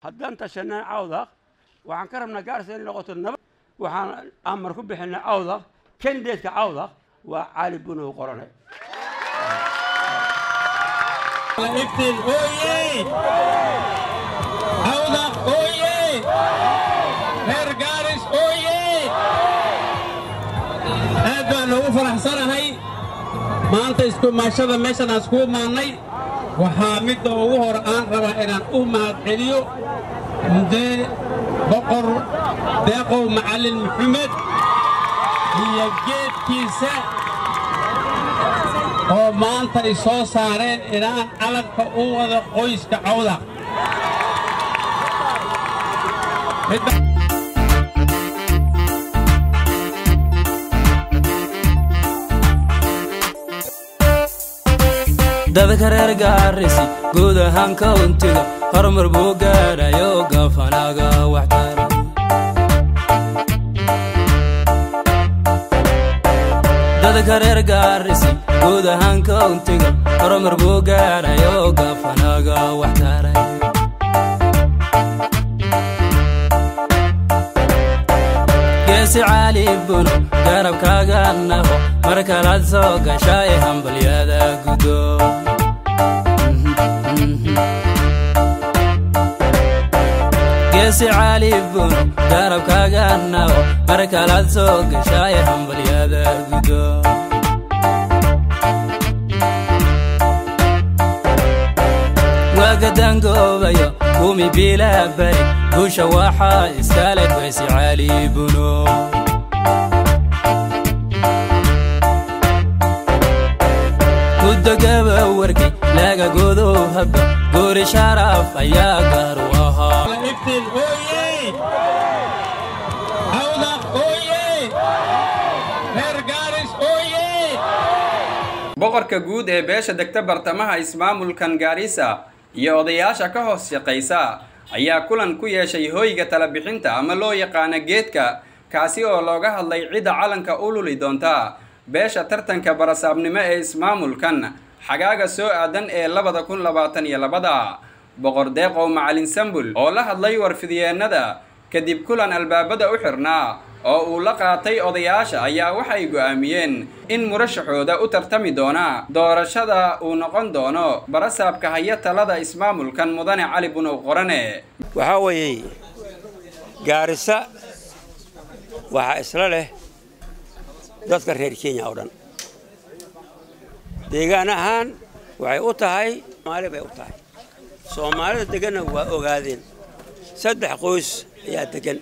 haddaan tashanay cawdaq waxaan ka rabnaa gaarisa inay noqoto nabad waxaan amar ku bixinay cawdaq kandeedka cawdaq waa cali bunow qorane iftiin ooye cawdaq ooye reer gaaris ooye aad baan ugu faraxsanahay maanta iskumaashada meeshan aan iskugu maannay waxaa midda ugu hor aan rabaa inaan u mahadceliyo mudee boqor deeqow macallin maxamed iyo geedkiisa oo maanta ay soo saareen inaan calanka u wada qoyska cawda dadka reer gaarisi guud ahaan kauntiga horumar buu gaadhayo gafanaaga waxtara dadka reer gaarisi guud ahaan kauntiga horumar buu gaadhayo gafanaaga waxtaray geesi caali buno garabkaaga naho mar kalaad soo gasha ee hambalyada gudo geesi caali buno garabkaaga naho mar kalaad soo gasha ee hambalyada gudo waagadangoobayo kumi bilaa bari guusha waxaa iskale geesi caali buno gudogaba warki laga godow habba goori sharaf ayaa gaar u ahaa iftiin ooye cawdaq ooye reer gaaris ooye boqorka guud ee beesha degta bartamaha ismaamulkan gaarisa iyo odayaasha ka hoos shaqaysa ayaa kulan ku yeeshay hoyga talabixinta ama loo yaqaana geedka kaasi oo looga hadlay cidda calanka u luli doonta beesha tartanka barasaabnimo ee ismaamulkan xagaaga soo aadan ee labada kun labaatan iyo labada boqor deeqow macalin sambul oo la hadlay warfidyeenada kadib kulan albaabada u xirnaa oo uu la qaatay odayaasha ayaa waxay go'aamiyeen in murashaxooda u tartami doona doorashada uu noqon doono barasaabka haya talada ismaamulkan mudane cali bunow qorane waxaa weeye gaarisa waxaa isla leh dadka reer kenya oo dhan deegaan ahaan waxay u tahay soomaali bay u tahay soomaalida deganna waa ogaadeen saddex qoys ayaa degan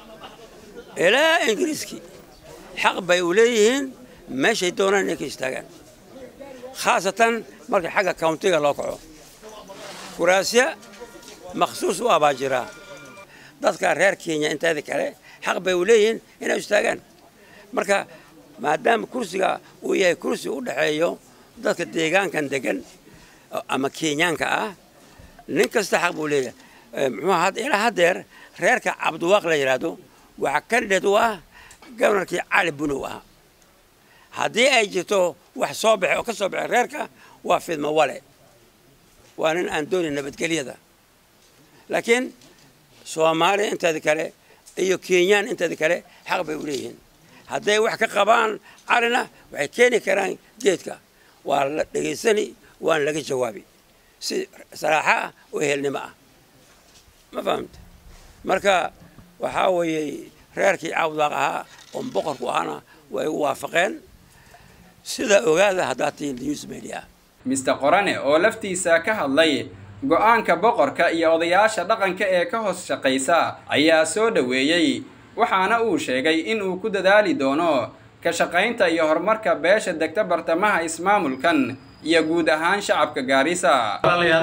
ilaa ingiriiskii xaq bay u leeyihiin meeshay doonaan inay ka istaagaan khaasatan marka xagga kawntiga loo kaco kuraasya makhsuus u abaa jiraa dadka reer kenya inteeda kale xaq bay u leeyihiin inay istaagaan marka maadaama kursiga uu yahay kursi u dhexeeyo dadka deegaankan degan ama kenyaanka ah nin kasta xaq buu leeyahay muxuu ilaa haddeer reerka cabdiwaaq la yidhaahdo waxaa kandideed u ah gobnarkii cali bunow ah haddii ay jirto wax soo baxay oo ka soo baxay reerka waa fidmo wale waa nin aan doonin nabadgelyada laakiin soomaaliya inteeda kale iyo kenyaan inteeda kale xaq bay u leeyihiin hadday wax ka qabaan calina waxay keeni karaan geedka waa la dhegaysani waana laga jawaabi si saraaxo ah oo ehelnimo ah ma fahamta marka waxaa weeye reerkii cawdaaq ahaa oon boqorku ahana way u waafaqeen sida ogaada haddaad tihiin news media mister qorane oo laftiisa ka hadlay go'aanka boqorka iyo odayaasha dhaqanka ee ka hoos shaqaysa ayaa soo dhoweeyey waxaana uu sheegay in uu ku dadaali doono ka shaqaynta iyo horumarka beesha degta bartamaha ismaamulkan iyo guud ahaan shacabka gaarisa walaalayaal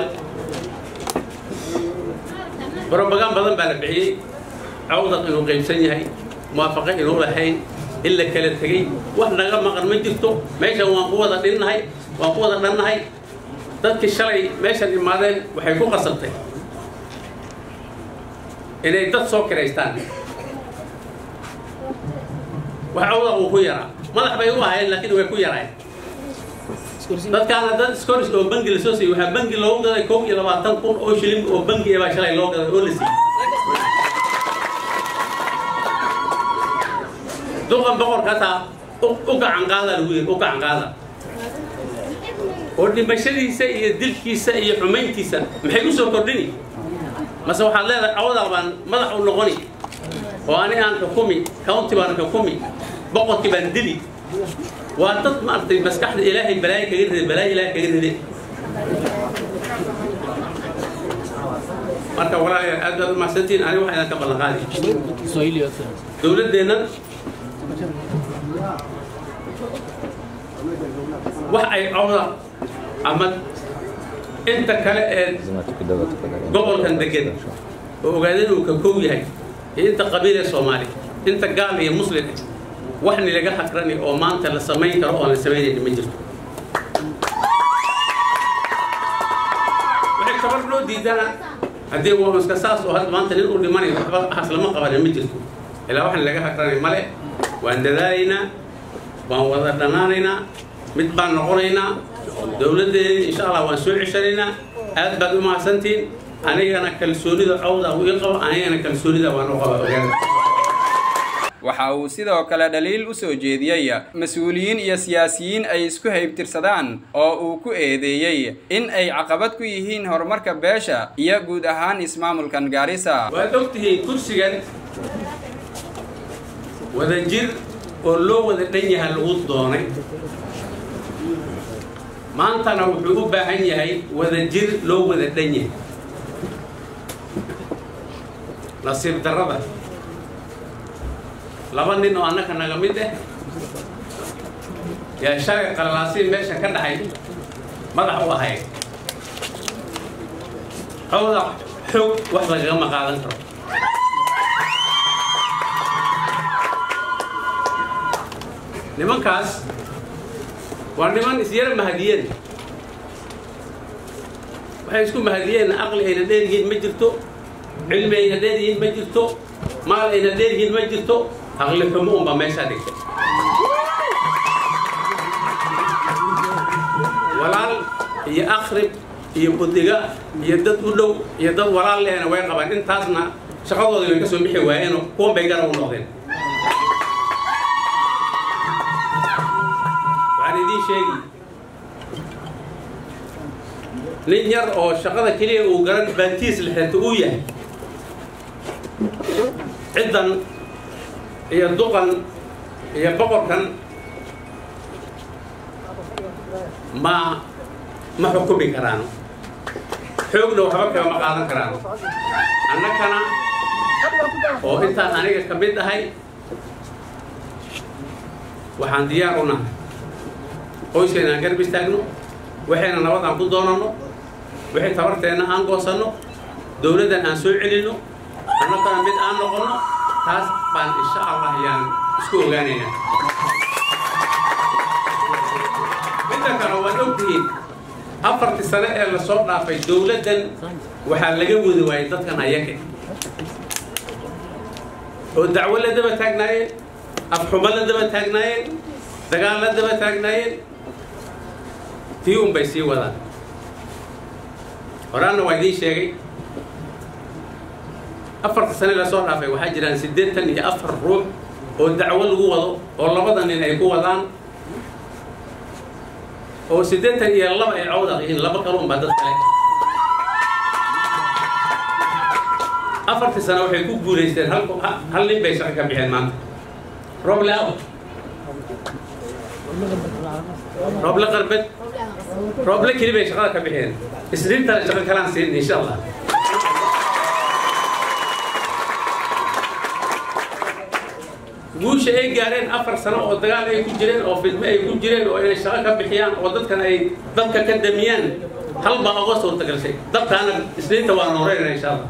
brobagaan badan baa la bixiyey cawdaq inuu qaybsan yahay muwaafaqo inuu lahayn in la kala tegey wax naga maqan ma jirto meeshan waan ku wada dhinnahay waan ku wada dhannahay dadkii shalay meeshan imaadeen waxay ku qasabtay inay dad soo kiraystaan wax cawdaq uu ku yaraa madax bay u ahaayeen laakiin way ku yaraayeen dadkaana dad scoris oo bangi lasoo siiyey waxaa bangi loogu gaday kow iyo labaatan kun oo shilin oo bangi baa shalay loo gaday oo la siiyey duqan boqorka hataa u gacan qaada lagu yidhi u gacan qaada oo dhimashadiisa iyo dilkiisa iyo xumayntiisa maxay u soo kordhini mase waxaad leedahay cawdaa baan madax u noqoni oo ani aan xukumi county baan xukumi boqorkii baan dili waa dad maaragtay maskaxda ilaahay balaayo kaga ride balaayo ilaahay kaga ride marka walaalayaal aad baad u mahadsantihiin aniga waxaa idinka ballan qaadi dowladdeennan wax ay cawda ama inta kale ee gobolkan degan oo ogaadeen uu ka kow yahay iyo inta qabiil ee soomaali inta gaal iyo muslim eh wax nilaga hakrani oo maanta la samayn karo oo aan la samaynayni ma jirto waxay kabar loo diidana haddii waa iska saas oo hadda maanta nin uu dhimanayo waxba haslama qabanin ma jirto ilaa wax nilaga hakrani male waan dadaalaynaa waan wada dhanaanaynaa mid baan noqonaynaa dowladdeeni insha allah waan soo ceshanaynaa aad baad u mahadsantiin anigana kalsoonida cawda uu ii qabo anigana kalsoonida waan u qaba ogaada waxa uu sidoo kale dhaliil u soo jeediyey mas-uuliyiin iyo siyaasiyiin ay isku haybtirsadaan oo uu ku eedeeyey in ay caqabad ku yihiin horumarka beesha iyo guud ahaan ismaamulkan gaarisa waad ogtihiin kursigan wada jir oo loo wada dhan yahay lagu doonay maantana wuxuu u baahan yahay wada jir loo wada dhan yahay nasiib darrada laba nin oo annaka naga mid ah yaa shalay qalalaasiin meesha ka dhaxay madax u ahayd cawda xoog wax lagagama qaadan karo nimankaas waa niman isyara mahadiyeen waxay isku mahadiyeen aqli ayna dheeryihiin ma jirto cilmi ayna dheeryihiin ma jirto maal ayna dheeryihiin ma jirto aqli xumo unbaa meeshaa dhigtay walaal iyo akhrib iyo budiga iyo dad u dhow iyo dad walaal lehna way qabaan intaasna shaqadoodii way ka soo bixi waayeenoo kuwan bay garab u noqdeen waxaan idiin sheegi nin yar oo shaqada keliya uu garan baantiis lexeeto uu yahay ciddan iyo duqan iyo boqorkan ma ma xukumi karaan xoogna waxba kagama qaadan karaan annakana oo intaan aniga ka mid ahay waxaan diyaar u nahay qoyskeenna aan garab istaagno waxayna nabad aan ku doonanno waxay tabarteenna aan goosanno dowladdan aan soo celinno annakana mid aan noqonno taas baan insha allah yaan isku ogaanaynaa midda kale waad ogtihiin afartii sane ee lasoo dhaafay dowladdan waxaa laga wadi waayay dadkan ayaga oo dacwo la daba taagnaayeen afxumo la daba taagnaayeen dagaal la daba taagnaayeen tii un bay sii wadaan horaanna waa idiin sheegay afarta sane lasoo dhaafay waxaa jiraan siddeetan iyo afar ruux oo dacwo lagu wado oo labada nin ay ku wadaan oo siddeetan iyo laba ay cawdaq yihiin laba kale unbaa dad kale afartii sane waxay ku guulaysteen hal hal nin bay shaqo ka bixeen maanta roble aw roble qarbed roble keli bay shaqada ka bixeen isniintana shaqo kalaan siin insha allah guusha ay gaareen afar sano oo dagaal ay ku jireen oo fidme ay ku jireen oo inay shaqo ka bixiyaan oo dadkan ay dabka ka damiyaan hal baa oga suurtagalshay dabkaana isniinta waa nooreynaa insha allah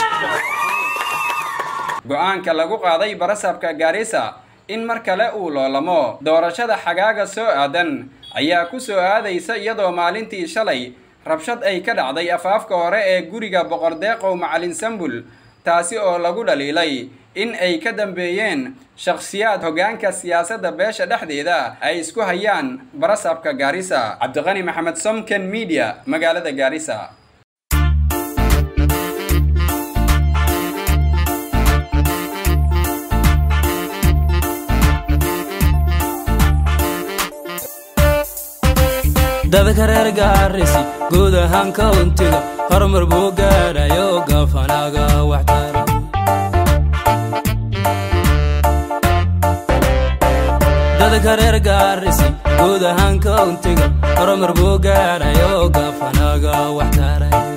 go-aanka lagu qaaday barasabka gaarisa in mar kale uu loolamo doorashada xagaaga soo aadan ayaa ku soo aadaysa iyadoo maalintii shalay rabshad ay ka dhacday afaafka hore ee guriga boqordeeqow macalin sambul taasi oo lagu dhaliilay in ay ka dambeeyeen shakhsiyaad hoggaanka siyaasadda beesha dhexdeeda ay isku hayaan barasabka gaarisa cabdiqani maxamed somken media magaalada gaarisa dadka reer gaarisi guud ahaan kauntiga horumar buu gaadhayo gafanaaga waxtara dadka reer gaarisi guud ahaan kauntiga horumar buu gaadhayo gafanaaga waxtaray